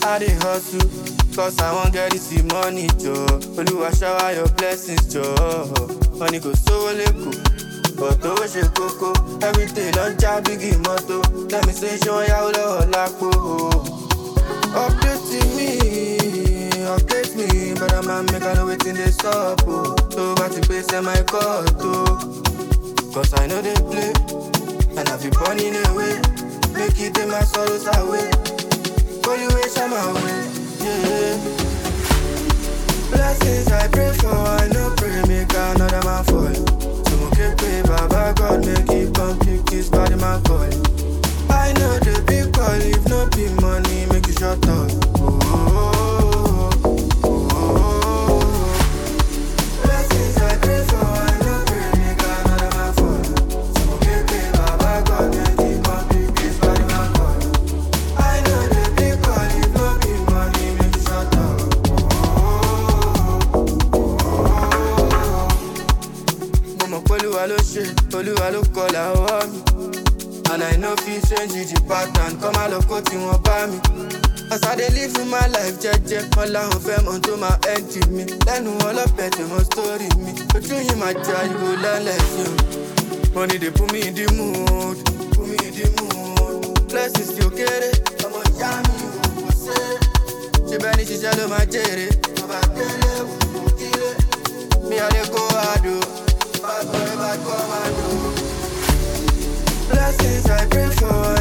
I dey hustle, cause I wan get this money, jọ. Olúwa shower your blessings, jọ. Money kò sówó lẹ́kọ̀ọ́, but owó ṣe kókó. Everyday lọ ń já bígì mọ́tò. Lẹ́mi ṣe ṣé wọ́n yáwó lọ́wọ́ lápò. Update me, update me, brother man make I know wetin dey sup o. Tó bá ti pè sẹ́ my court o. Cause I know they play, and I be born in a way. Make it take my sorrows away. Holy way, shine my way, yeah. Blessings I pray for, I no pray, make another man fall. So okay, pray, Baba God, make it come pick this body man call. I know the big call, if no be money, make you shut up. Oh, oh, oh, oh, oh. Blessings I pray for, I no pray, make another man fall. So okay, pray, Baba God, make it come pick this body man call. I know the big call, if no be money, make you shut up. mo mọ̀ pé olúwa ló ṣe olúwa ló kọlà ọwọ́ mi and i no fit change the pattern kọ́ máa lọ kó tí wọ́n bá mi. as i dey live my life jẹ́jẹ́ wọn làwọn fẹ́ mọ tó máa end mi lẹ́nu ọlọ́pẹ tó mọ story mi ojú yìí máa jẹ ariwo lálẹ́ sí o. money dey put me in the mood put me in the mood blessings tí ó kéré ọmọ ìyá mi ò kò ṣe é ṣe bẹ́ẹ̀ ni ṣiṣẹ́ ló máa jèrè bàbá délé wò ó kílé. Me I dey go hard oh, bad boy bad commando. Blessings I pray for,